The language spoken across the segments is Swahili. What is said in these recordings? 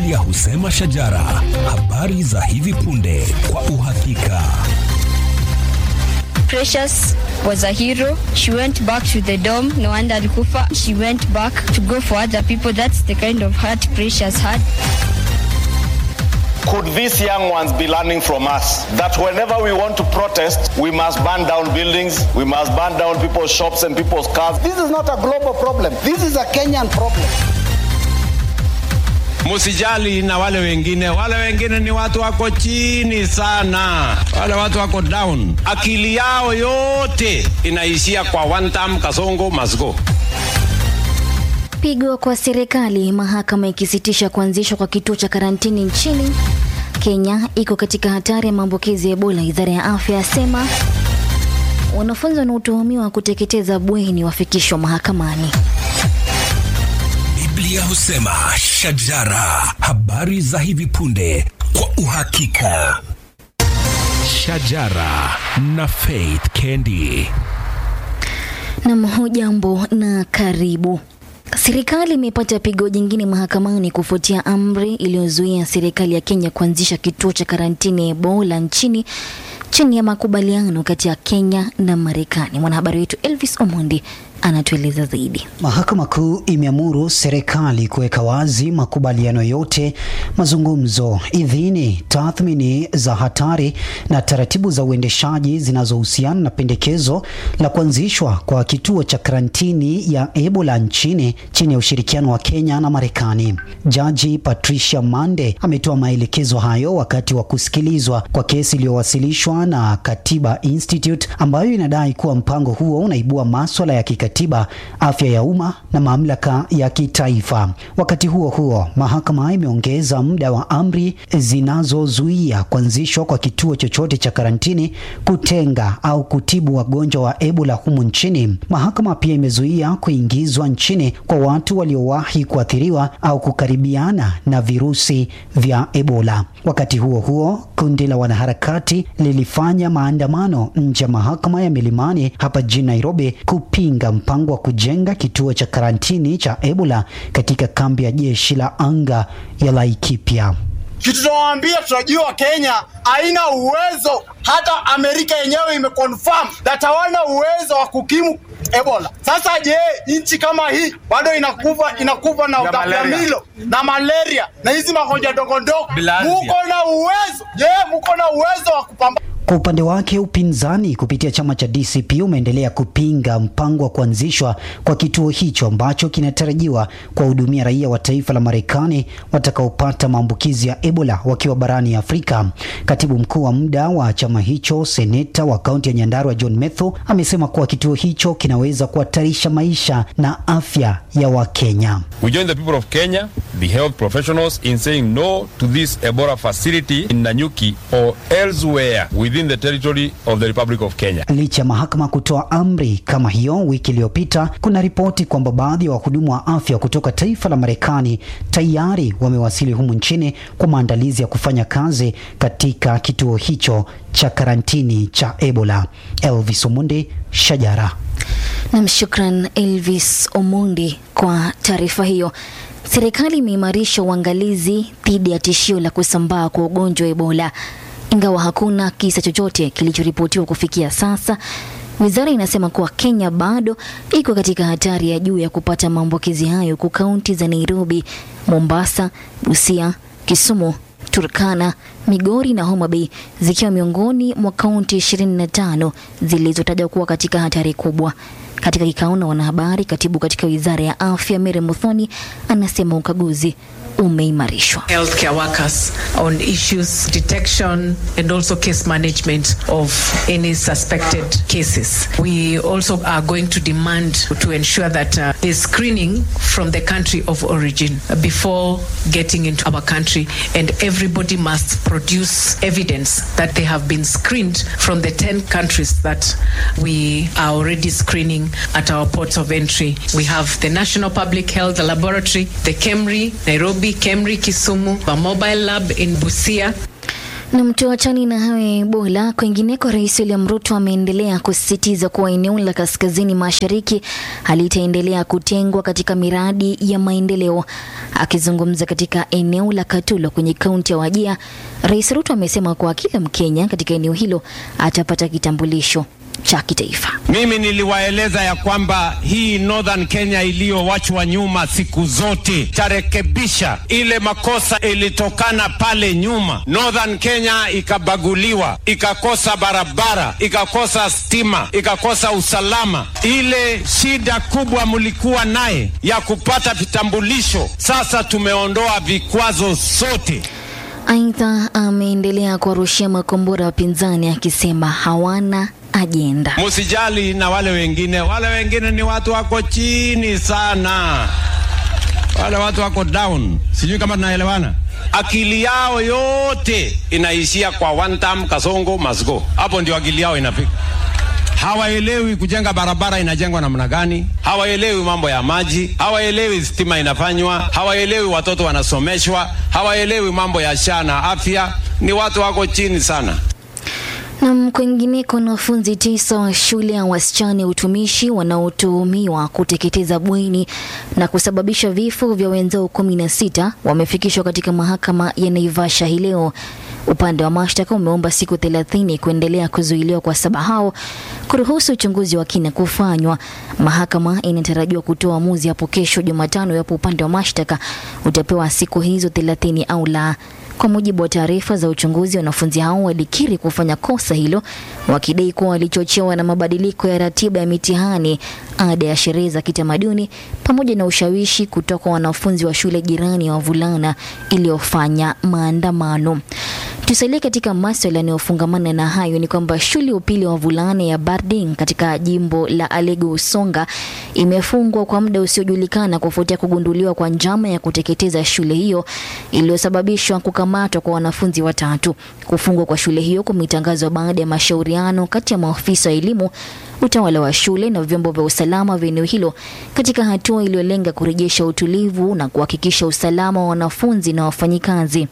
Biblia husema shajara, habari za hivi punde kwa uhakika. Precious was a hero. She went back to the dome. No wonder alikufa. She went back to go for other people. That's the kind of heart Precious had. Could these young ones be learning from us that whenever we want to protest, we must burn down buildings, we must burn down people's shops and people's cars? This is not a global problem. This is a Kenyan problem. Musijali na wale wengine, wale wengine ni watu wako chini sana, wale watu wako down. Akili yao yote inaishia kwa one term, Kasongo must go. Pigo kwa serikali, mahakama ikisitisha kuanzishwa kwa kituo cha karantini nchini Kenya. Iko katika hatari ya maambukizi ya Ebola. Idara ya afya yasema wanafunzi wanaotuhumiwa kuteketeza bweni wafikishwa mahakamani. Biblia husema shajara, habari za hivi punde kwa uhakika. Shajara na Faith Kendi. Nam, hujambo na karibu. Serikali imepata pigo jingine mahakamani kufuatia amri iliyozuia serikali ya Kenya kuanzisha kituo cha karantini ya Ebola nchini chini ya makubaliano kati ya Kenya na Marekani. Mwanahabari wetu Elvis Omondi anatueleza zaidi. Mahakama Kuu imeamuru serikali kuweka wazi makubaliano yote, mazungumzo, idhini, tathmini za hatari na taratibu za uendeshaji zinazohusiana na pendekezo la kuanzishwa kwa kituo cha karantini ya Ebola nchini chini ya ushirikiano wa Kenya na Marekani. Jaji Patricia Mande ametoa maelekezo hayo wakati wa kusikilizwa kwa kesi iliyowasilishwa na Katiba Institute ambayo inadai kuwa mpango huo unaibua maswala ya kikatiba, afya ya umma na mamlaka ya kitaifa. Wakati huo huo, mahakama imeongeza muda wa amri zinazozuia kuanzishwa kwa kituo chochote cha karantini, kutenga au kutibu wagonjwa wa Ebola humu nchini. Mahakama pia imezuia kuingizwa nchini kwa watu waliowahi kuathiriwa au kukaribiana na virusi vya Ebola. Wakati huo huo, kundi la wanaharakati lilifanya maandamano nje ya mahakama ya Milimani hapa jijini Nairobi kupinga mpango wa kujenga kituo cha karantini cha Ebola katika kambi ya jeshi la anga ya Laikipia. Kitu tunawaambia, tunajua Kenya haina uwezo, hata Amerika yenyewe imeconfirm that hawana uwezo wa kukimu Ebola. Sasa je, nchi kama hii bado inakufa inakufa na utapiamlo na malaria na hizi magonjwa ndogo ndogo, muko na uwezo? Je, muko na uwezo wa kupambana Kwa upande wake upinzani kupitia chama cha DCP umeendelea kupinga mpango wa kuanzishwa kwa kituo hicho ambacho kinatarajiwa kuwahudumia raia wa taifa la Marekani watakaopata maambukizi ya Ebola wakiwa barani Afrika. Katibu mkuu wa muda wa chama hicho, seneta wa kaunti ya Nyandarua John Methu amesema kuwa kituo hicho kinaweza kuhatarisha maisha na afya ya Wakenya. We join the people of Kenya, the health professionals, in saying no to this Ebola facility in Nanyuki or elsewhere within the territory of the Republic of Kenya. Licha ya mahakama kutoa amri kama hiyo wiki iliyopita, kuna ripoti kwamba baadhi ya wahudumu wa afya kutoka taifa la Marekani tayari wamewasili humu nchini kwa maandalizi ya kufanya kazi katika kituo hicho cha karantini cha Ebola. Elvis Omundi, Shajara. Nam, shukran Elvis Omundi kwa taarifa hiyo. Serikali imeimarisha uangalizi dhidi ya tishio la kusambaa kwa ugonjwa wa Ebola, ingawa hakuna kisa chochote kilichoripotiwa kufikia sasa. Wizara inasema kuwa Kenya bado iko katika hatari ya juu ya kupata maambukizi hayo, huku kaunti za Nairobi, Mombasa, Busia, Kisumu, Turkana, Migori na Homa Bay zikiwa miongoni mwa kaunti 25 zilizotajwa kuwa katika hatari kubwa. Katika kikao na wanahabari, katibu katika wizara ya afya Mary Muthoni anasema ukaguzi umeimarishwa. healthcare workers on issues detection and also case management of any suspected cases. We also are going to demand to ensure that uh, there's screening from the country of origin before getting into our country and everybody must produce evidence that they have been screened from the 10 countries that we are already screening at our ports of entry. We have the National Public Health Laboratory, the KEMRI, Nairobi, KEMRI, Kisumu, a mobile lab in Busia, Na mtuachani na hayo ya Ebola. Kwingineko, Rais William Ruto ameendelea kusisitiza kuwa eneo la kaskazini mashariki halitaendelea kutengwa katika miradi ya maendeleo. Akizungumza katika eneo la Katulo kwenye kaunti ya Wajia, Rais Ruto amesema kuwa kila Mkenya katika eneo hilo atapata kitambulisho cha kitaifa. Mimi niliwaeleza ya kwamba hii Northern Kenya iliyowachwa nyuma siku zote tarekebisha ile makosa ilitokana pale nyuma. Northern Kenya ikabaguliwa, ikakosa barabara, ikakosa stima, ikakosa usalama. Ile shida kubwa mlikuwa naye ya kupata vitambulisho, sasa tumeondoa vikwazo zote. Aidha, ameendelea kuwarushia makombora wapinzani akisema hawana ajenda. Musijali na wale wengine, wale wengine ni watu wako chini sana, wale watu wako down. Sijui kama tunaelewana. Akili yao yote inaishia kwa one term, Kasongo must go. Hapo ndio akili yao inafika. Hawaelewi kujenga barabara inajengwa namna gani, hawaelewi mambo ya maji, hawaelewi stima inafanywa, hawaelewi watoto wanasomeshwa, hawaelewi mambo ya sha na afya. Ni watu wako chini sana. Na kwingineko, wanafunzi tisa wa shule ya wasichana ya utumishi wanaotuhumiwa kuteketeza bweni na kusababisha vifo vya wenzao kumi na sita wamefikishwa katika mahakama ya Naivasha hii leo. Upande wa mashtaka umeomba siku thelathini kuendelea kuzuiliwa kwa saba hao kuruhusu uchunguzi wa kina kufanywa. Mahakama inatarajiwa kutoa uamuzi hapo kesho Jumatano iwapo upande wa mashtaka utapewa siku hizo thelathini au la. Kwa mujibu wa taarifa za uchunguzi, wanafunzi hao walikiri kufanya kosa hilo, wakidai kuwa walichochewa na mabadiliko ya ratiba ya mitihani, ada ya sherehe za kitamaduni, pamoja na ushawishi kutoka kwa wanafunzi wa shule jirani ya wavulana iliyofanya maandamano. Tusalie katika maswala yanayofungamana na hayo ni kwamba shule ya upili ya wavulana ya Barding katika jimbo la Alego Usonga imefungwa kwa muda usiojulikana kufuatia kugunduliwa kwa njama ya kuteketeza shule hiyo iliyosababishwa kukamatwa kwa wanafunzi watatu. Kufungwa kwa shule hiyo kumetangazwa baada ya mashauriano kati ya maafisa wa elimu, utawala wa shule na vyombo vya usalama vya eneo hilo katika hatua iliyolenga kurejesha utulivu na kuhakikisha usalama wa wanafunzi na wafanyikazi.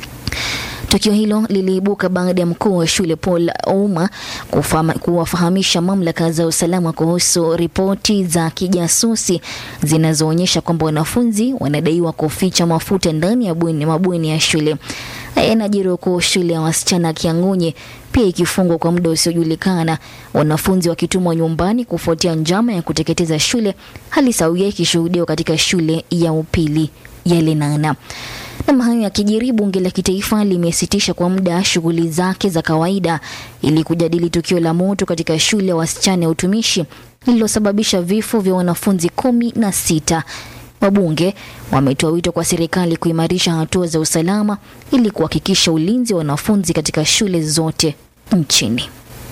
Tukio hilo liliibuka baada ya mkuu wa shule Paul Ouma kufama- kuwafahamisha mamlaka za usalama kuhusu ripoti za kijasusi zinazoonyesha kwamba wanafunzi wanadaiwa kuficha mafuta ndani ya bweni mabweni ya shule. Haya yanajiri huku shule ya wasichana ya Kiang'unye pia ikifungwa kwa muda usiojulikana, wanafunzi wakitumwa nyumbani kufuatia njama ya kuteketeza shule, hali sawia ikishuhudiwa katika shule ya upili ya Lenana. Na hayo yakijiri, bunge la kitaifa limesitisha kwa muda shughuli zake za kawaida ili kujadili tukio la moto katika shule ya wasichana ya utumishi lililosababisha vifo vya wanafunzi kumi na sita. Wabunge wametoa wito kwa serikali kuimarisha hatua za usalama ili kuhakikisha ulinzi wa wanafunzi katika shule zote nchini.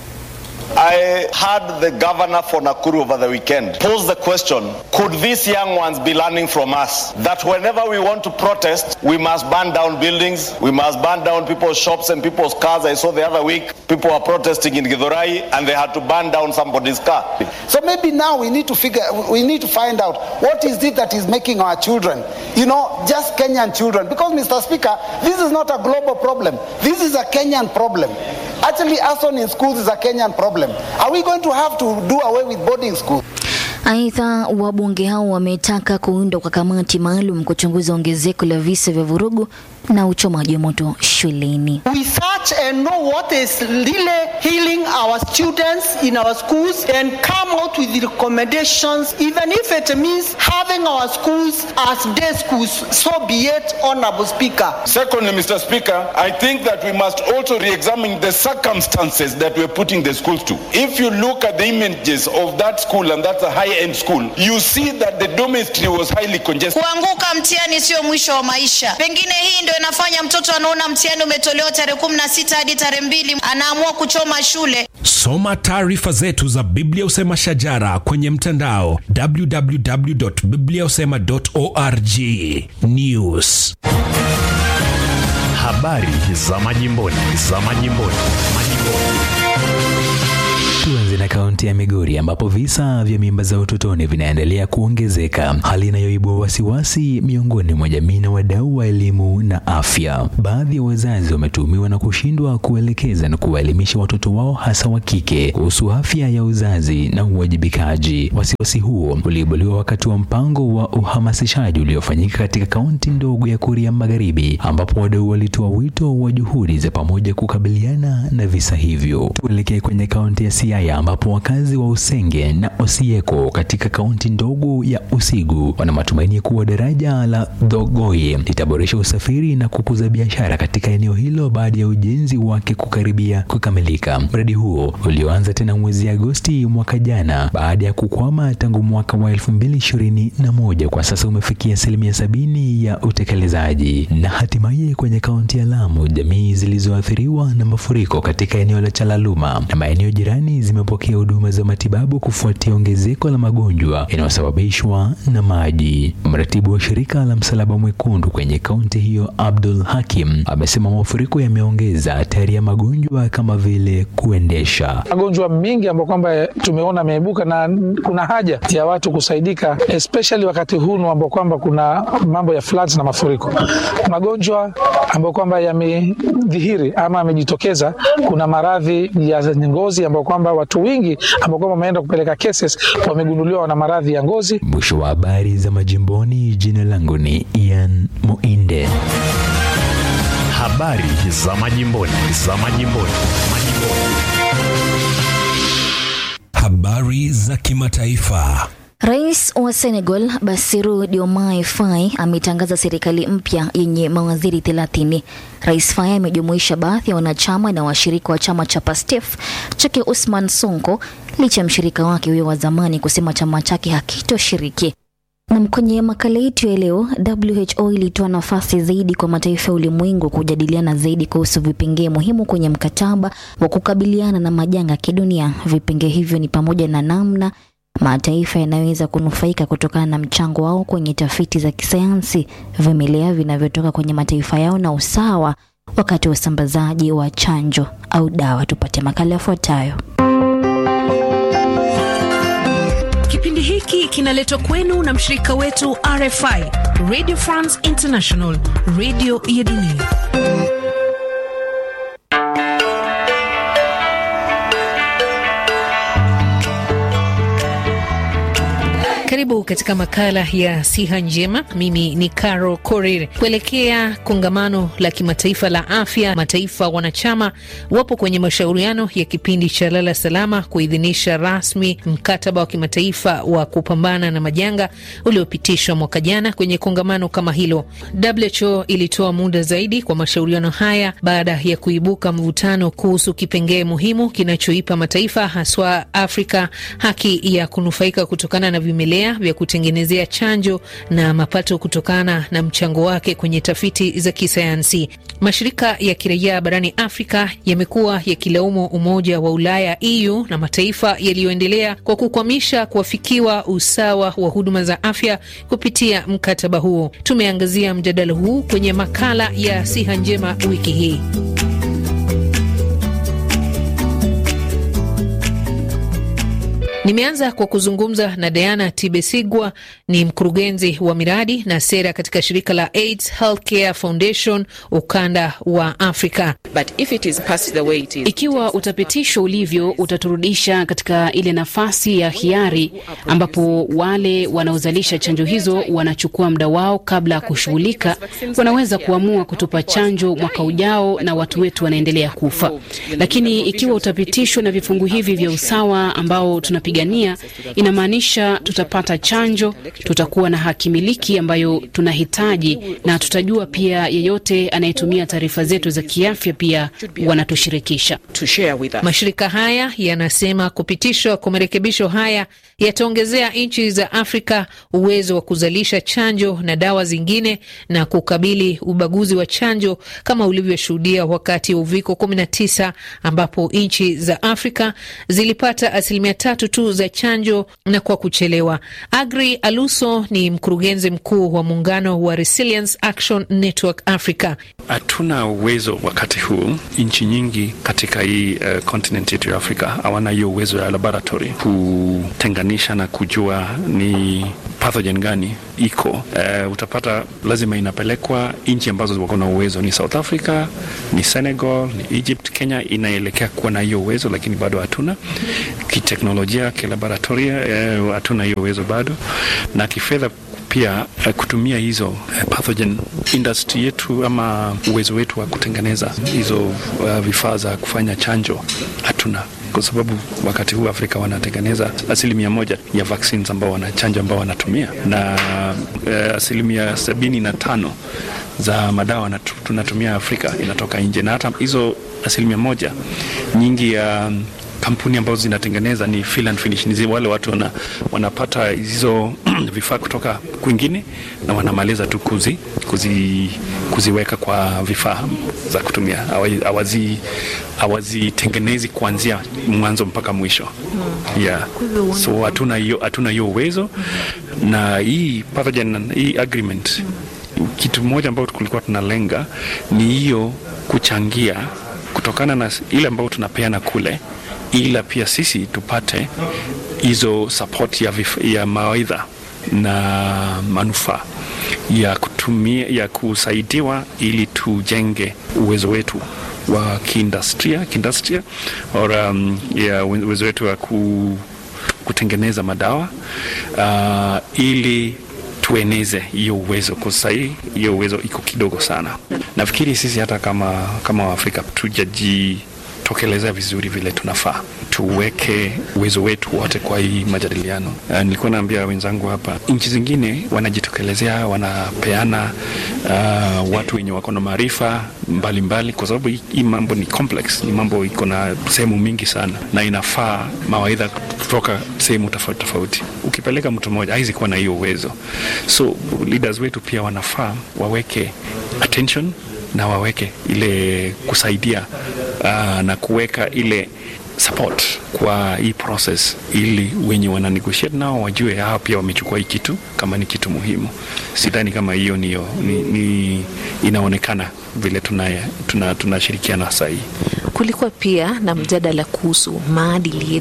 I heard the governor for Nakuru over the weekend pose the question Could these young ones be learning from us that whenever we want to protest, we must burn down buildings, we must burn down people's shops and people's cars? I saw the other week people were protesting in Githurai and they had to burn down somebody's car. So maybe now we need to figure, we need to find out what is it that is making our children, you know, just Kenyan children. Because, Mr. Speaker, this is not a global problem. This is a Kenyan problem. Actually, arson in schools is a Kenyan problem. Are we going to have to do away with boarding schools? Aidha, wabunge hao wametaka kuundwa kwa kamati maalum kuchunguza ongezeko la visa vya vurugu na uchomaji wa moto shuleni. We search and know what is really healing our students in our schools and come out with the recommendations, even if it means having our schools as day schools. So be it, Honorable Speaker. Secondly, Mr. Speaker, I think that we must also re-examine the circumstances that we're putting the schools to. If you look at the images of that school, and that's a high-end school, you see that the dormitory was highly congested. Kuanguka mtihani sio mwisho wa maisha. Pengine hii ndio inafanya mtoto anaona mtihani umetolewa tarehe kumi na sita hadi tarehe mbili anaamua kuchoma shule. Soma taarifa zetu za Biblia Usema Shajara kwenye mtandao www.bibliausema.org. News. Habari za majimboni, za majimboni, majimboni. Tuanze na kaunti ya Migori ambapo visa vya mimba za utotoni vinaendelea kuongezeka, hali inayoibua wasiwasi miongoni mwa jamii na wadau wa elimu na afya. Baadhi ya wazazi wametuhumiwa na kushindwa kuelekeza na kuwaelimisha watoto wao hasa wa kike kuhusu afya ya uzazi na uwajibikaji. Wasiwasi huo uliibuliwa wakati wa mpango wa uhamasishaji uliofanyika katika kaunti ndogo ya Kuria Magharibi, ambapo wadau walitoa wito wa juhudi za pamoja kukabiliana na visa hivyo. Tuelekee kwenye kaunti ya Siaya ambapo wakazi wa Usenge na Osieko katika kaunti ndogo ya Usigu wana matumaini kuwa daraja la Dhogoye litaboresha usafiri na kukuza biashara katika eneo hilo baada ya ujenzi wake kukaribia kukamilika. Mradi huo ulioanza tena mwezi Agosti mwaka jana baada ya kukwama tangu mwaka wa elfu mbili ishirini na moja kwa sasa umefikia asilimia sabini ya utekelezaji. Na hatimaye kwenye kaunti ya Lamu, jamii zilizoathiriwa na mafuriko katika eneo la Chalaluma na maeneo jirani zimepokea huduma za matibabu kufuatia ongezeko la magonjwa yanayosababishwa na maji. Mratibu wa shirika la Msalaba Mwekundu kwenye kaunti hiyo, Abdul Hakim, amesema mafuriko yameongeza hatari ya magonjwa kama vile kuendesha. magonjwa mengi ambayo kwamba tumeona ameibuka na kuna haja ya watu kusaidika, especially wakati huu ambao kwamba kuna mambo ya floods na mafuriko. Magonjwa ambayo kwamba yamedhihiri ama yamejitokeza, kuna maradhi ya ngozi ambayo kwamba watu wengi ambao kwamba wameenda kupeleka cases wamegunduliwa wana maradhi ya ngozi. Mwisho wa habari za majimboni. Jina langu ni Ian Muinde. Habari za majimboni, za majimboni, majimboni. Habari za kimataifa. Rais wa Senegal Bassirou Diomaye Faye ametangaza serikali mpya yenye mawaziri 30. Rais Faye amejumuisha baadhi ya wanachama na washirika wa chama cha PASTEF chake Usman Sonko licha ya mshirika wake huyo wa zamani kusema chama chake hakitoshiriki. Na kwenye makala yetu ya leo, WHO ilitoa nafasi zaidi kwa mataifa ya ulimwengu kujadiliana zaidi kuhusu vipengee muhimu kwenye mkataba wa kukabiliana na majanga ya kidunia. Vipengee hivyo ni pamoja na namna mataifa yanaweza kunufaika kutokana na mchango wao kwenye tafiti za kisayansi, vimelea vinavyotoka kwenye mataifa yao na usawa wakati wa usambazaji wa chanjo au dawa. Tupate makala yafuatayo. Kipindi hiki kinaletwa kwenu na mshirika wetu RFI, Radio France International, radio ya dunia. Karibu katika makala ya siha njema. Mimi ni Caro Korir. Kuelekea kongamano la kimataifa la afya, mataifa wanachama wapo kwenye mashauriano ya kipindi cha lala salama kuidhinisha rasmi mkataba wa kimataifa wa kupambana na majanga uliopitishwa mwaka jana kwenye kongamano kama hilo. WHO ilitoa muda zaidi kwa mashauriano haya baada ya kuibuka mvutano kuhusu kipengee muhimu kinachoipa mataifa haswa Afrika haki ya kunufaika kutokana na vimelea vya kutengenezea chanjo na mapato kutokana na mchango wake kwenye tafiti za kisayansi. Mashirika ya kiraia barani Afrika yamekuwa yakilaumu Umoja wa Ulaya EU na mataifa yaliyoendelea kwa kukwamisha kuafikiwa usawa wa huduma za afya kupitia mkataba huo. Tumeangazia mjadala huu kwenye makala ya siha njema wiki hii. Nimeanza kwa kuzungumza na Diana Tibesigwa, ni mkurugenzi wa miradi na sera katika shirika la AIDS Healthcare Foundation ukanda wa Afrika. But if it is passed the way it is, ikiwa utapitishwa ulivyo, utaturudisha katika ile nafasi ya hiari ambapo wale wanaozalisha chanjo hizo wanachukua muda wao kabla ya kushughulika. Wanaweza kuamua kutupa chanjo mwaka ujao na watu wetu wanaendelea kufa. Lakini ikiwa utapitishwa na vifungu hivi vya usawa ambao tunapigania, inamaanisha tutapata chanjo, tutakuwa na haki miliki ambayo tunahitaji, na tutajua pia yeyote anayetumia taarifa zetu za kiafya pia wanatushirikisha. Mashirika haya yanasema kupitishwa kwa marekebisho haya yataongezea nchi za Afrika uwezo wa kuzalisha chanjo na dawa zingine na kukabili ubaguzi wa chanjo kama ulivyoshuhudia wakati wa uviko 19 ambapo nchi za Afrika zilipata asilimia tatu tu tatu za chanjo na kwa kuchelewa. Agri Aluso ni mkurugenzi mkuu wa muungano wa Resilience Action Network Africa. Hatuna uwezo wakati huu, nchi nyingi katika hii uh, continent yetu ya Afrika hawana hiyo uwezo ya laboratory kutenganisha na kujua ni pathogen gani iko. Uh, utapata lazima inapelekwa nchi ambazo wako na uwezo, ni South Africa, ni Senegal, ni Egypt. Kenya inaelekea kuwa na hiyo uwezo, lakini bado hatuna kiteknolojia, kilaboratoria hatuna uh, hiyo uwezo bado, na kifedha pia uh, kutumia hizo uh, pathogen industry yetu ama uwezo wetu wa kutengeneza hizo uh, vifaa za kufanya chanjo hatuna kwa sababu wakati huu Afrika wanatengeneza asilimia moja ya vaccines ambao wanachanja ambao wanatumia na uh, asilimia sabini na tano za madawa natu, tunatumia Afrika inatoka nje, na hata hizo asilimia moja nyingi ya um, kampuni ambazo zinatengeneza ni fill and finish, ni wale watu wana, wanapata hizo vifaa kutoka kwingine na wanamaliza tu kuzi, kuzi, kuziweka kwa vifaa za kutumia, hawazitengenezi kuanzia mwanzo mpaka mwisho hmm. yeah. So hatuna hiyo hatuna hiyo uwezo hmm. na hii pathogen, hii agreement hmm. kitu moja ambayo kulikuwa tunalenga ni hiyo kuchangia kutokana na ile ambayo tunapeana kule ila pia sisi tupate hizo support ya, ya mawaidha na manufaa ya kutumia ya kusaidiwa ili tujenge uwezo wetu wa kiindustria kiindustria or um, ya uwezo wetu wa ku, kutengeneza madawa uh, ili tueneze hiyo uwezo kwa sahii hiyo uwezo iko kidogo sana nafikiri sisi hata kama kama waafrika tujaji tokelezea vizuri vile tunafaa tuweke uwezo wetu wote kwa hii majadiliano. Uh, nilikuwa naambia wenzangu hapa, nchi zingine wanajitokelezea, wanapeana uh, watu wenye wako na maarifa mbalimbali, kwa sababu hii mambo ni complex, ni mambo iko na sehemu mingi sana, na inafaa mawaidha kutoka sehemu tofauti tofauti. Ukipeleka mtu mmoja haizi kuwa na hiyo uwezo, so leaders wetu pia wanafaa waweke attention na waweke ile kusaidia uh, na kuweka ile support kwa hii process ili wenye wana negotiate nao wajue hao pia wamechukua hii kitu kama ni kitu muhimu. Sidhani kama hiyo ni, ni, ni inaonekana vile tunashirikiana tuna, tuna sahii. Kulikuwa pia na mjadala kuhusu maadili